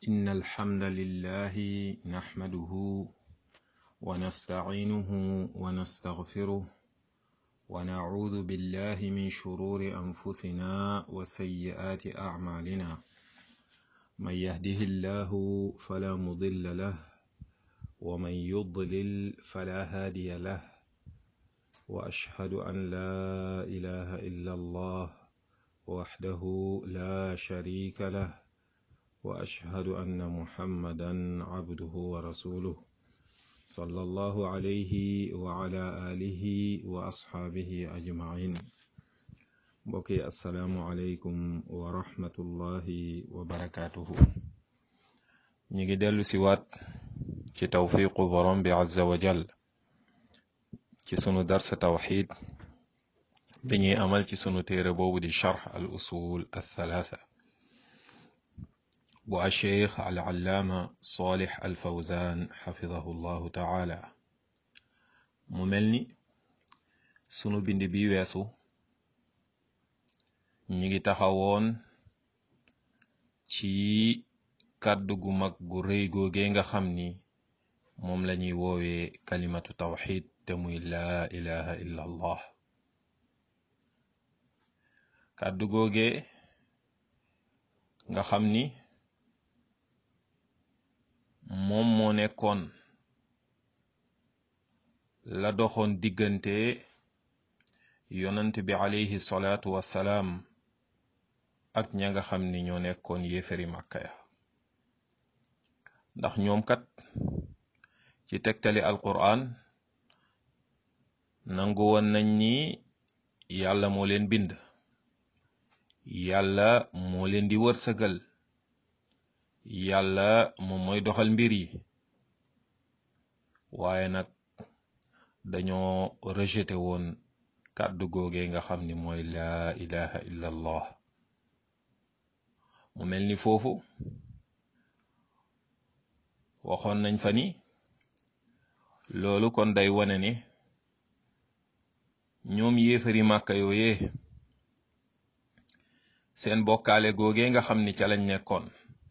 إن الحمد لله نحمده ونستعينه ونستغفره ونعوذ بالله من شرور أنفسنا وسيئات أعمالنا من يهده الله فلا مضل له ومن يضلل فلا هادي له وأشهد أن لا إله إلا الله وحده لا شريك له وأشهد أن محمدا عبده ورسوله صلى الله عليه وعلى آله وأصحابه أجمعين بقي السلام عليكم ورحمة الله وبركاته نيجي دلو سوات ci tawfiqu borom bi azza wa jal ci sunu darsa tawxid bi ñuy amal ci sunu téere boobu di charx al usul althalatha bu acheikh al allaama salih al fawzan xafidahu llahu taala mu mel ni sunu bind bi weesu ñi ngi taxawoon ci kàddu gu mag gu rëy googee nga xam ni moom la ñuy woowee kalimatu tawxid te muy laa ilaha illa allah kàddu googe nga xam ni moom moo nekkoon la doxoon diggante yonant bi alayhi salaatu wassalaam ak ña nga xam ni ñoo nekkoon yéefari màkka ya ndax ñoom kat ci tegtali alquran nangu woon nañ ni yàlla moo leen bind yàlla moo leen di wërsëgal yàlla moom mooy doxal mbir yi waaye nag dañoo rejeté woon kàddu googee nga xam ni mooy laa ilaha illa allah mu mel ni foofu waxoon nañ fa ni loolu kon day wane ne ñoom yéefari màkka yooyee seen bokkaale googee nga xam ni ca lañ nekkoon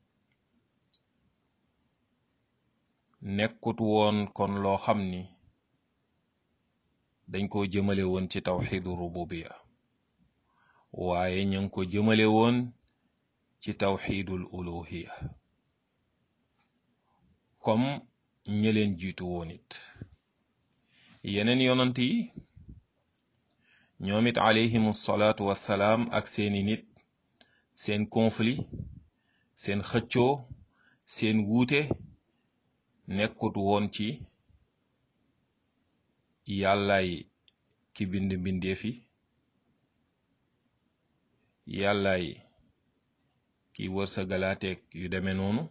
nekkut woon kon loo xam ni dañ ko jëmale woon ci tawxidu rububiya waaye ñu ngi ko jëmale woon ci tawxidul uluhiya comme ñëleen jiitu woon it yeneen yonant yi ñoom it alayhimu salaatu wassalaam ak seeni nit seen conflit seen xëccoo seen wuute nekkut woon ci yàllaay ki bind mbindeef yi yàllaay ki wërsëgalaateeg yu deme noonu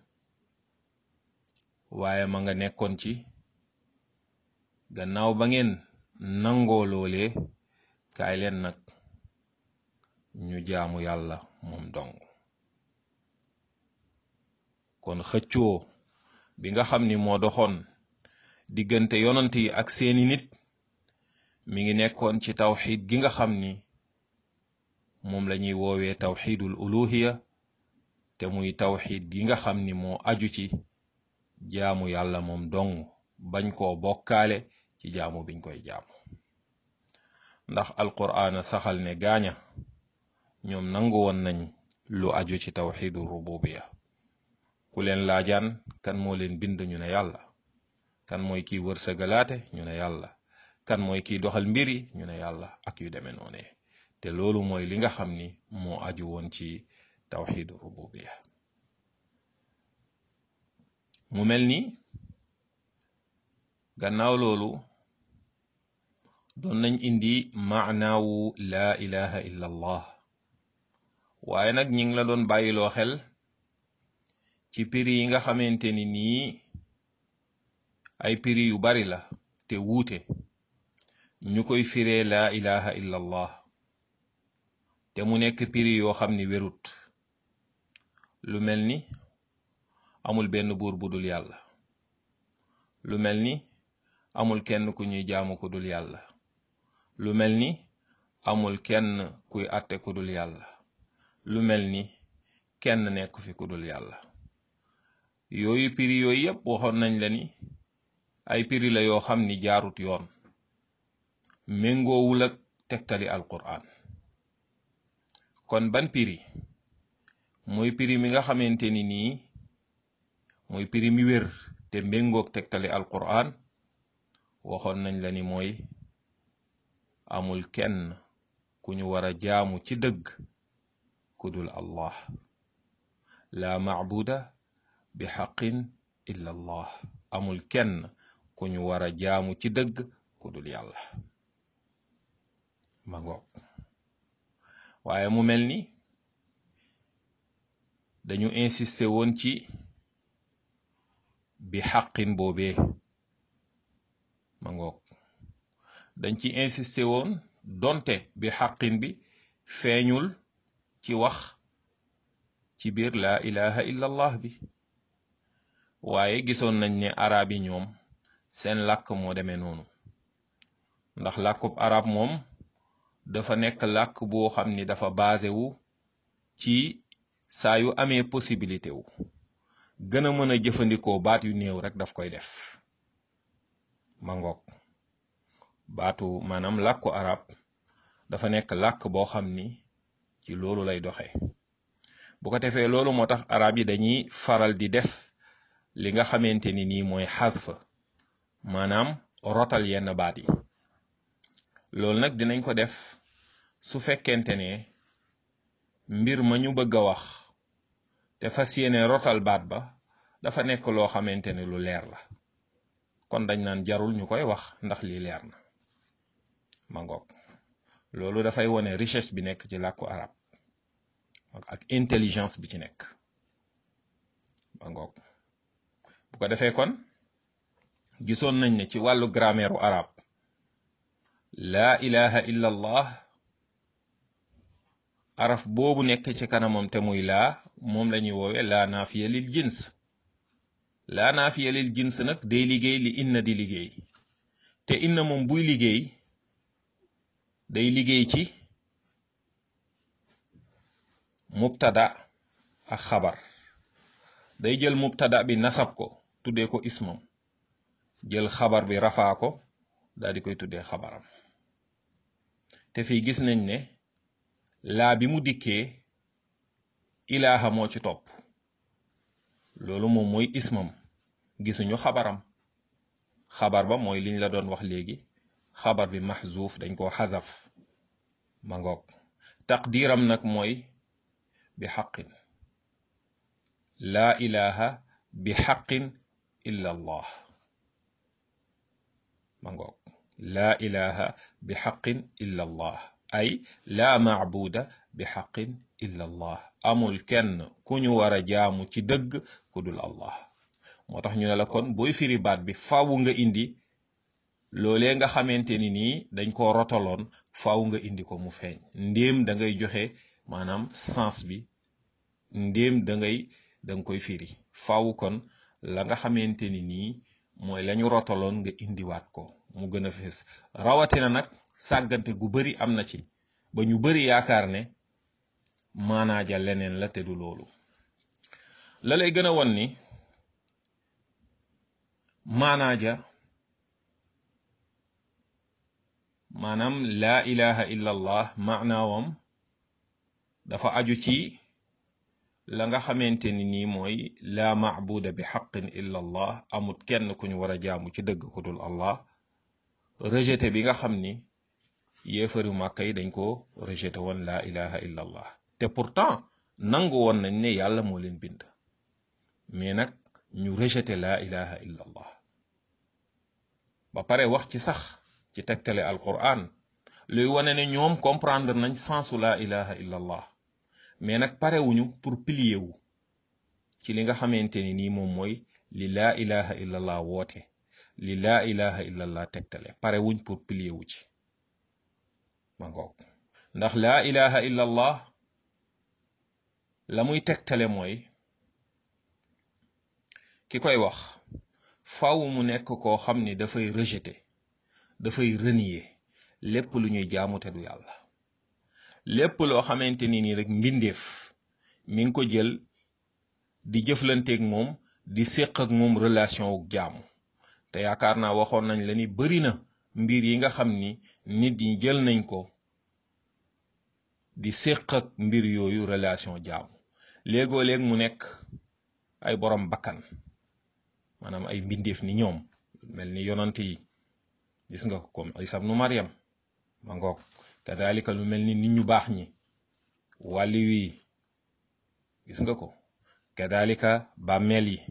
waaye ma nga nekkoon ci gannaaw ba ngeen nangoo loolee kaay leen nag ñu jaamu yàlla moom dong kon xëccoo bi nga xam ni moo doxoon diggante yonant yi ak seeni nit mi ngi nekkoon ci tawxid gi nga xam ni moom la ñuy woowee tawxidul uluhiya te muy tawxid gi nga xam ni moo aju ci jaamu yàlla moom dong bañ koo bokkaale ci jaamu biñ koy jaamu ndax alqur'aan saxal ne gaaña ñoom nangu woon nañ lu aju ci tawxidu rububiya ku leen laajaan kan moo leen bind ñu ne yàlla kan mooy kiy wërsëgalaate ñu ne yàlla kan mooy kiy doxal mbiri ñu ne yàlla ak yu demee noone te loolu mooy li nga xam ni moo aju woon ci tawxidu rububiya mu mel ni gannaaw loolu doon nañ indi maanaawu laa ilaha illa allah waaye nag ñi ngi la doon bàyyiloo xel ci piri yi nga xamante ni nii ay piri yu bari la te wuute ñu koy firee laa ilaha illa allah te mu nekk piri yoo xam ni wérut lu mel ni amul benn buur bu dul yàlla lu mel ni amul kenn ku ñuy jaamu ku dul yàlla lu mel ni amul kenn kuy àtte ku dul yàlla lu mel ni kenn nekk fi ku dul yàlla yooyu piri yooyu yëpp waxoon nañ la ni ay piri la yoo xam ni jaarut yoon méngoowul ak tegtali alquran kon ban piri mooy piri mi nga xamante ni nii mooy piri mi wér te méngoog tegtali alquran waxoon nañ la ni mooy amul kenn ku ñu war a jaamu ci dëgg ku dul allah la maabuda bi xaqin illa allah amul kenn ku ñu war a jaamu ci dëgg ku dul yàlla ma ngoog waaye mu mel ni dañu insisté woon ci bi xaqin boobee ma ngoog dañ ci insisté woon donte bi xaqin bi feeñul ci wax ci biir laa ilaha illa allah bi waaye gisoon nañ ne arab yi ñoom seen làkk moo demee noonu ndax làkkub arab moom dafa nekk làkk boo xam ni dafa basé wu ci saa yu amee possibilité wu gën a mën a jëfandikoo baat yu néew rek daf koy def ma ngoog baatu maanaam làkku arab dafa nekk làkk boo xam ni ci loolu lay doxe bu ko defee loolu moo tax arab yi dañuy faral di def li nga xamante ni nii mooy xadf maanaam rotal yenn baat yi loolu nag dinañ ko def su fekkente ne mbir ma ñu bëgg a wax te fas yéene rotal baat ba dafa nekk loo xamante ne lu leer la kon dañ naan jarul ñu koy wax ndax lii leer na ma ngoog loolu dafay wone richesse bi nekk ci làkku arab ak intelligence bi ci nekk ma ngoog bu ko defee kon gisoon nañ ne ci wàllu grammaire u arab laa ilaha illa allah araf boobu nekk ci kanamam te muy laa moom la ñuy woowe laa naafiya lil jins laa naafiya lil jins nag day liggéey li inna di liggéey te inna moom buy liggéey day liggéey ci mubtada ak xabar day jël mubtada bi nasab ko tuddee ko ismam jël xabar bi rafaa ko daal di koy tuddee xabaram te fii gis nañ ne laa bi mu dikkee ilaaha moo ci topp loolu moom mooy ismam gisuñu xabaram xabar ba mooy liñ la doon wax léegi xabar bi maxzuuf dañ koo xasaf ma ngoog taqdiiram nag mooy bi xaqin laa ilaha bi xaqin illa allah ma ngoog laa ilaha bi xaqin illa allah ay laa maabuda bi xaqin illa allah amul kenn ku ñu war a jaamu ci dëgg ku dul allah moo tax ñu ne la kon booy firi baat bi faaw nga indi loolee nga xamante ni nii dañ ko rotaloon faaw nga indi ko mu feeñ ndéem da ngay joxe maanaam sens bi ndéem da ngay da nga koy firi faaw kon la nga xamante ni nii mooy lañu rotaloon nga indiwaat ko mu gën a fees rawatina nag sàggante gu bari am na ci ba ñu bari yaakaar ne maanaaja leneen la te du loolu la lay gën a won ni maanaaja maanaam laa ilaha illa allah maanaawam dafa aju ci la nga xamante ni nii mooy laa maabuda bi xaqin illa allah amut kenn ku ñu war a jaamu ci dëgg ku dul allah rejeté bi nga xam ni yéefari màkka yi dañ ko rejeté woon laa ilaha illa allah te pourtant nangu woon nañ ne yàlla moo leen bind mais nag ñu rejeté laa ilaha illa allah ba pare wax ci sax ci tegtale alquran luy wane ne ñoom comprendre nañ sensu laa ilaha illa allah mais nag parewuñu pour plier wu ci li nga xamante ni nii moom mooy li laa ilaha illa allah woote li laa ilaha illa allah tegtale parewuñ pour plier wu ci ma ngoog ndax laa ilaha illa allah la muy tegtale mooy ki koy wax faw mu nekk koo xam ni dafay rejeter dafay renier lépp lu ñuy jaamu te du yàlla lépp loo xamante ni nii rek mbindeef mi ngi ko jël di jëflanteeg moom di séq ak moom relation wu jaamu te yaakaar naa waxoon nañ la ni bari na mbir yi nga xam ni nit ñi jël nañ ko di séq ak mbir yooyu relation jaamu léegoo léeg mu nekk ay borom bakkan maanaam ay mbindeef ni ñoom mel ni yonant yi gis nga ko comme Isa ibnu Maryam ma ngoog kadalika lu mel ni nit ñu baax ñi wàlli wi gis nga ko kadalika bàmmeel yi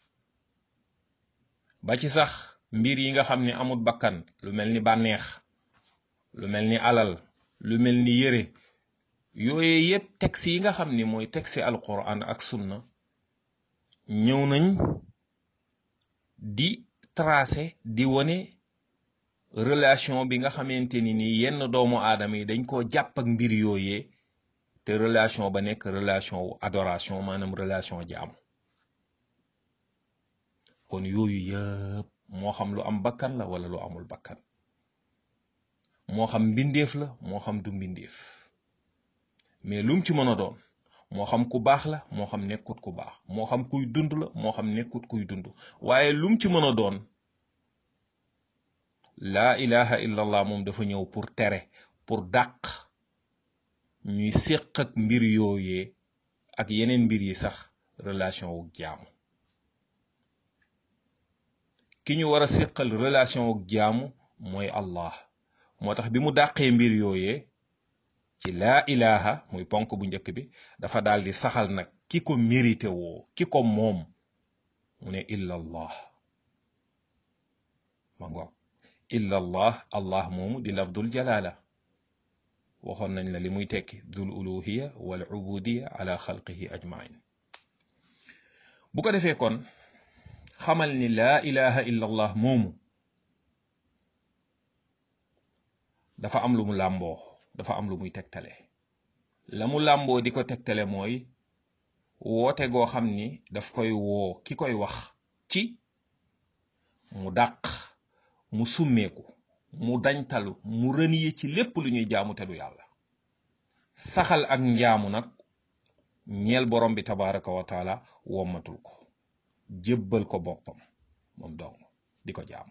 ba ci sax mbir yi nga xam ni amut bakkan lu mel ni bànneex lu mel ni alal lu mel ni yëre yooye yépp texte yi nga xam ni mooy texte alquran ak sunna ñëw nañ di tracé di wone relation bi nga xamante ni nii yenn doomu aadama yi dañ koo jàpp ak mbir yooyee te relation ba nekk relation wu adoration maanaam relation jaamu kon yooyu yëpp moo xam lu am bakkan la wala lu amul bakkan moo xam mbindeef la moo xam du mbindeef mais lum ci mën a doon moo xam ku baax la moo xam nekkut ku baax moo xam kuy dund la moo xam nekkut kuy dund waaye lum ci mën a doon laa ilaha illallah moom dafa ñëw pour tere pour dàq ñuy séq ak mbir yooyee ak yeneen mbir yi sax relation wu jaamu ki ñu war a séqal relation wu jaamu mooy Allah moo tax bi mu dàqee mbir yooyee ci laa ilaha muy ponk bu njëkk bi dafa daal di saxal nag ki ko mérité woo ki ko moom mu ne illa allah ma ngoog illa allah allah moomu di lafdul jalala waxoon nañ la li muy tekki dul uluhiya wal ubudiya ala xalqihi ajmain bu ko defee kon xamal ni laa ilaha illa allah moomu dafa am lu mu làmboo dafa am lu muy tegtale la mu làmboo di ko tegtale mooy woote goo xam ni daf koy woo ki koy wax ci mu dàq mu summeeku mu dañtalu mu rëniye ci lépp lu ñuy jaamu te du yàlla saxal ak njaamu nag ñeel borom bi tabaraka wa taala wommatul ko jébbal ko boppam moom dong di ko jaamu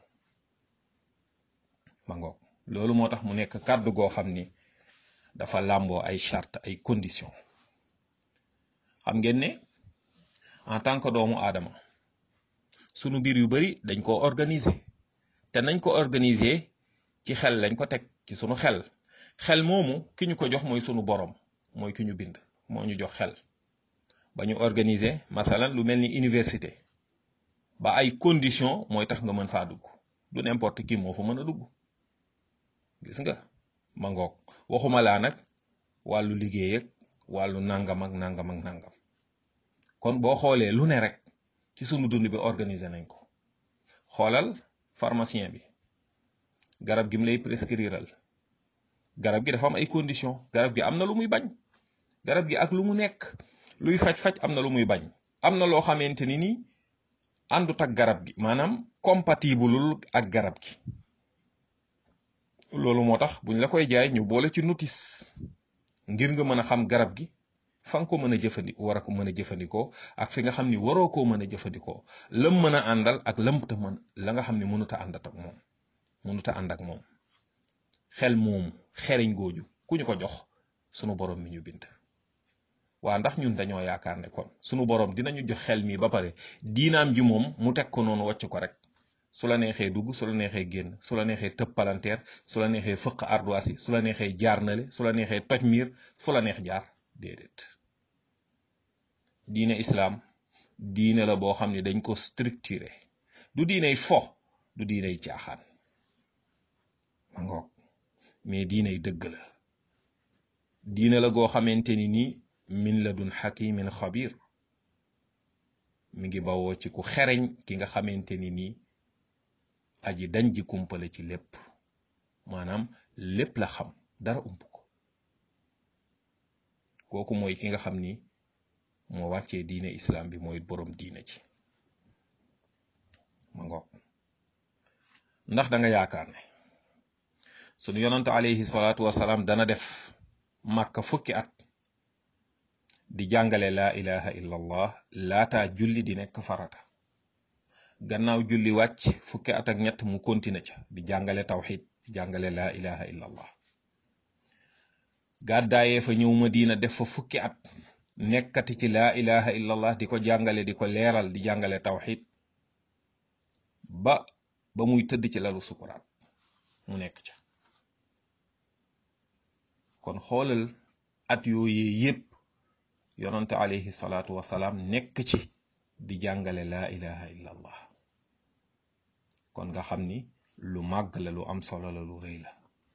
ma ngoog loolu moo tax mu nekk kàddu goo xam ni dafa làmboo ay charte ay condition xam ngeen ne en tant que doomu aadama sunu mbir yu bari dañ ko organiser te nañ ko organiser ci xel lañ ko teg ci sunu xel xel moomu ki ñu ko jox mooy sunu borom mooy ki ñu bind moo ñu jox xel ba ñu organiser masalan lu mel ni université ba ay condition mooy tax nga mën faa dugg du n'importe qui moo fa mën a dugg gis nga ma ngoog waxuma laa nag wàllu liggéey ak wàllu nangam ak nangam ak nangam kon boo xoolee lu ne rek ci sunu dund bi organiser nañ ko xoolal pharmacien bi garab gi mu lay prescriral garab gi dafa am ay conditions garab gi am na lu muy bañ garab gi ak lu mu nekk luy faj-faj am na lu muy bañ am na loo xamante ni nii àndut ak garab gi maanaam compatibleul ak garab gi loolu moo tax buñ la koy jaay ñu boole ci notice ngir nga mën a xam garab gi fa nga ko mën a jëfandikoo war a ko mën a jëfandikoo ak fi nga xam ni waroo koo mën a jëfandikoo lam mën a àndal ak lam ta mën la nga xam ni mënut a àndat ak moom mënut a ànd ak moom xel moomu xeriñ gooju ku ñu ko jox sunu borom mi ñu bind waa ndax ñun dañoo yaakaar ne kon sunu borom dinañu jox xel mi ba pare diinaam ji moom mu teg ko noonu wàcc ko rek su la neexee dugg su la neexee génn su la neexee tëb palanteer su la neexee fëq ardoise yi su la neexee jaar nale su la neexee toj miir fu la neex jaar déedéet diine islaam diine la boo xam ne dañ ko structuré du diiney fo du diiney caaxaan ma ngoog mais diiney dëgg la diine la goo xamante ni nii min la dun xakimin xabir mi ngi bawoo ci ku xereñ ki nga xamante ni nii aji dañ ji kumpale ci lépp maanaam lépp la xam dara ump ko kooku mooy ki nga xam ni moo wàccee diine islam bi mooy boroom diine ci ma ngoog ndax da nga yaakaar ne sunu yonante alayhi salaatu wasalaam dana def màkka fukki at di jàngale laa ilaha illa allah laataa julli di nekk farata gannaaw julli wàcc fukki at ak ñett mu continue ca di jàngale tawxid di jàngale laa ilaha illa allah gàddaayee fa ñëw madina def fa fukki at nekkati ci laa ilaha illa allah di ko jàngale di ko leeral di jàngale tawxid ba ba muy tëdd ci lalu sukuraat mu nekk ca kon xoolal at yooyee yépp yonante alayhi salaatu wasalaam nekk ci di jàngale laa ilaha illa allah kon nga xam ni lu màgg la lu am solo la lu rëy la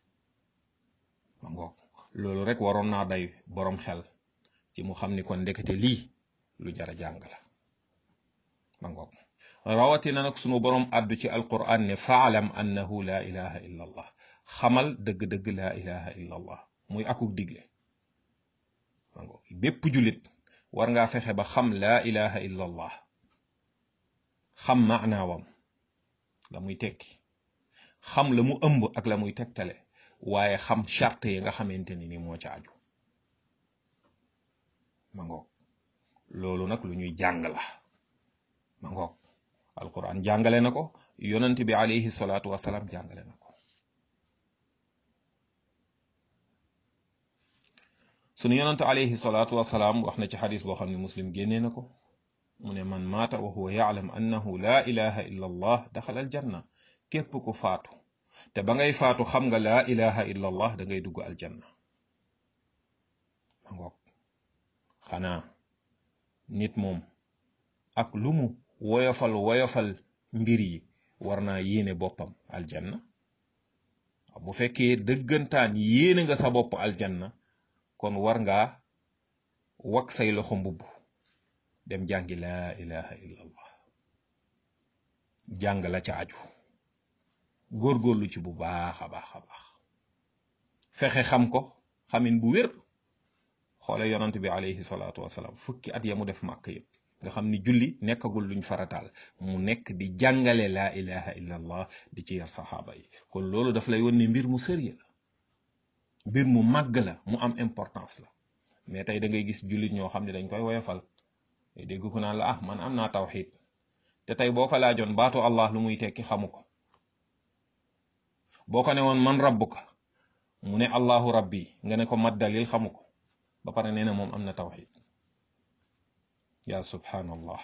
ma ngoog loolu rek waroon naa day boroom xel ci mu xam ni kon ndekete lii lu jara jàng la ma ngoog rawatina nag sunu boroom àddu ci alquran ne faalam annahu laa ilaha illa allah xamal dëgg-dëgg laa ilaha illa allah muy akuk digle ma ngoog bépp julit war ngaa fexe ba xam laa ilaha illa allah xam maanaawam la muy tekki xam la mu ëmb ak la muy tegtale waaye xam charte yi nga xamante ni ni moo ca aju ma ngoog loolu nag lu ñuy jàng la ma ngoog alquran jàngale na ko yonent bi alayhi salaatu wasalaam jàngale na ko sunu yonent alayhi salaatu wasalaam wax na ci xadis boo xam ne muslim génnee na ko mu ne man maata wa huwa yaalam annahu laa ilaha illa allah daxala aljanna képp ku faatu te ba ngay faatu xam nga laa ilaha illa allah da ngay dugg aljanna ma ngoog xanaa nit moom ak lu mu woyofal woyofal mbir yi war naa yéene boppam aljanna bu fekkee dëggantaan yéene nga sa bopp aljanna kon war ngaa wak say loxo mbubb dem jàngi laa ilaha illa allah jàng la ca aju góorgóorlu ci bu baax a baax a baax fexe xam ko xamin bu wér xoole yonant bi alayhi salaatu wasalaam fukki at ya mu def màkk yëpp nga xam ni julli nekkagul luñ farataal mu nekk di jàngale laa ilaha illa allah di ci yar saxaaba yi kon loolu daf lay won ne mbir mu sérieux la mbir mu màgg la mu am importance la mais tey da ngay gis jullit ñoo xam ne dañ koy woyofal dégg ko naan la ah man am naa tawxid te tey boo ko laajoon baatu allah lu muy tekki xamu ko boo ko ne woon man rabbuka mu ne allahu rabbi nga ne ko mat dalil xamu ko ba pare nee na moom am na tawxid yaa subhanallah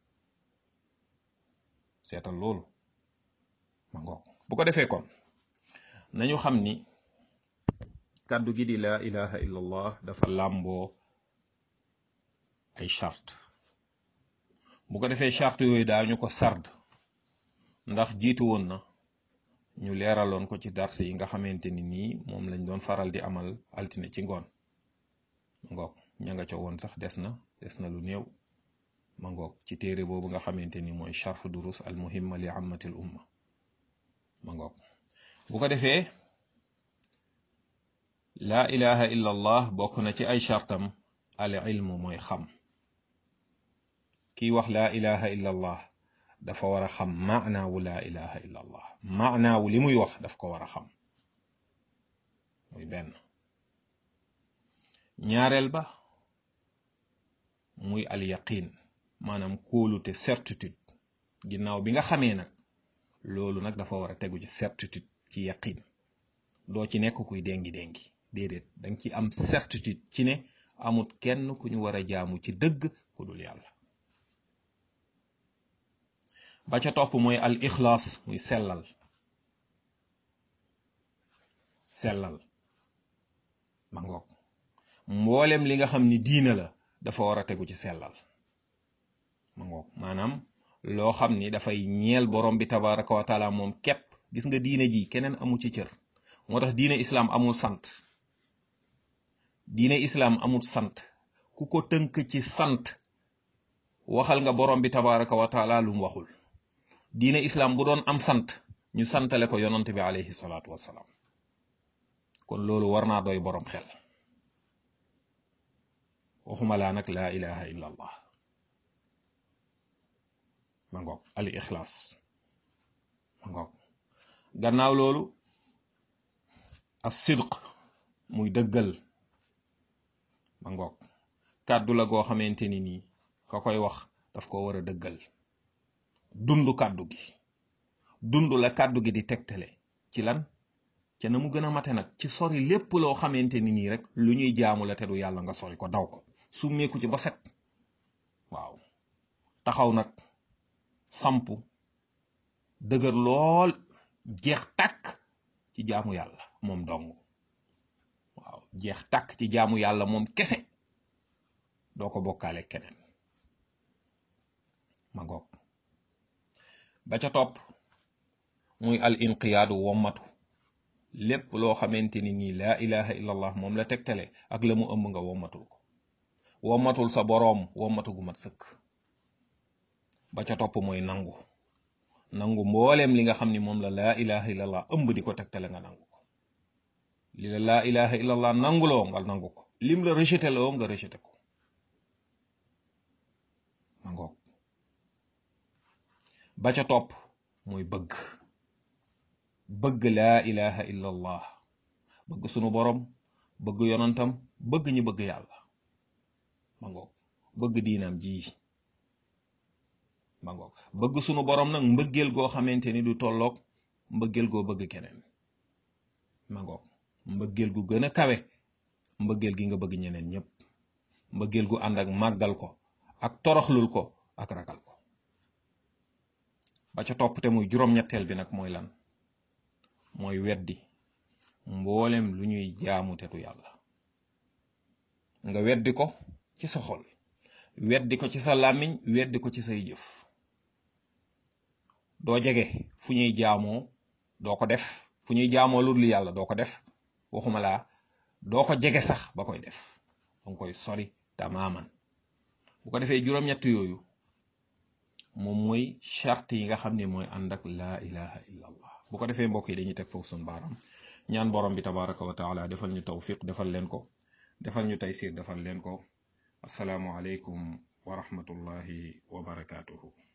seetal loolu ma ngoog bu ko defee kon nañu xam ni kàddu gi di laa ilaha illa allah dafa làmboo ay charte bu ko defee charte yooyu daañu ko sard ndax jiitu woon na ñu leeraloon ko ci darse yi nga xamante ni nii moom lañ doon faral di amal altine ci ngoon ma ngoog ña nga ca woon sax des na des na lu néew ma ngoog ci téere boobu nga xamante ni mooy charh durus al muhimma li ammatil umma ma ngoog bu ko defee laa ilaha illa allah bokk na ci ay chartam al ilmu mooy xam kiy wax laa ilaha illa allah dafa war a xam maanaawu laa ilaha illa allah maanaawu li muy wax daf ko war a xam muy benn ñaareel ba muy al yaqin maanaam kóolute certitude ginnaaw bi nga xamee nag loolu nag dafa war a tegu ci certitude ci yaqin doo ci nekk kuy déngi déngi déedéet danga ci am certitude ci ne amut kenn ku ñu war a jaamu ci dëgg ku dul yàlla ba ca topp mooy al ixlaas muy sellal sellal ma ngoog mboolem li nga xam ni diina la dafa war a tegu ci sellal ma ngoog maanaam loo xam ni dafay ñeel borom bi tabaraka wa taala moom képp gis nga diine ji keneen amu ci cër moo tax diine islaam amul sant diine islaam amul sant ku ko tënk ci sant waxal nga borom bi tabaraka wa taala lu mu waxul diine islaam bu doon am sant ñu santale ko yonant bi alayhi salaatu wassalaam kon loolu war naa doy borom xel waxuma laa nag laa ilaha illa allah ma ngoog al ixlaas ma ngoog gannaaw loolu as sidq muy dëggal ma ngoog kàddu la goo xamante ni nii ka koy wax daf ko war a dëggal dund kàddu gi dund la kàddu gi di tegtale ci lan ca na mu gën a mate nag ci sori lépp loo xamante ni nii rek lu ñuy jaamu la te du yàlla nga sori ko daw ko summeeku ci ba set waaw taxaw nag sampu dëgër lool jeex tàkk ci jaamu yàlla moom dong waaw jeex tàkk ci jaamu yàlla moom kese doo ko bokkaale keneen ma ngoog ba ca topp muy al inqiyaadu wommatu lépp loo xamante ni nii laa ilaha illallah moom la tegtale ak la mu ëmb nga wommatul ko wommatul sa boroom wommatu gu mat sëkk ba ca topp mooy nangu nangu mbooleem li nga xam ni moom la laa ilaha illallah ëmb di ko tegtale nga nangu ko li la laa ilaha illallah nanguloo nga nangu ko lim la rejeté loo nga rejeté ko ma ngoog ba ca topp mooy bëgg bëgg laa ilaha illallah bëgg sunu borom bëgg yonantam bëgg ñi bëgg yàlla ma ngoog bëgg diinam ji ma ngoog bëgg sunu borom nag mbëggeel goo xamante ni du tolloog mbëggeel goo bëgg keneen ma ngoog mbëggeel gu gën a kawe mbëggeel gi nga bëgg ñeneen ñëpp mbëggeel gu ànd ak màggal ko ak toroxlul ko ak ragal ko ba ca topp te muy juróom-ñetteel bi nag mooy lan mooy weddi mboolem lu ñuy jaamu te du yàlla nga weddi ko ci sa xol weddi ko ci sa làmmiñ weddi ko ci say jëf doo jege fu ñuy jaamoo doo ko def fu ñuy jaamoo lu dul yàlla doo ko def waxuma laa doo ko jege sax ba koy def danga koy sori tamaaman bu ko defee juróom-ñett yooyu moom mooy charte yi nga xam ne mooy ànd ak laa ilaha illa allah bu ko defee mbokk yi dañuy teg foofu sun baaram ñaan borom bi tabaraka wa taala defal ñu tawfiq defal leen ko defal ñu taysir defal leen ko asalaamu aleykum wa rahmatullahi wa barakatuhu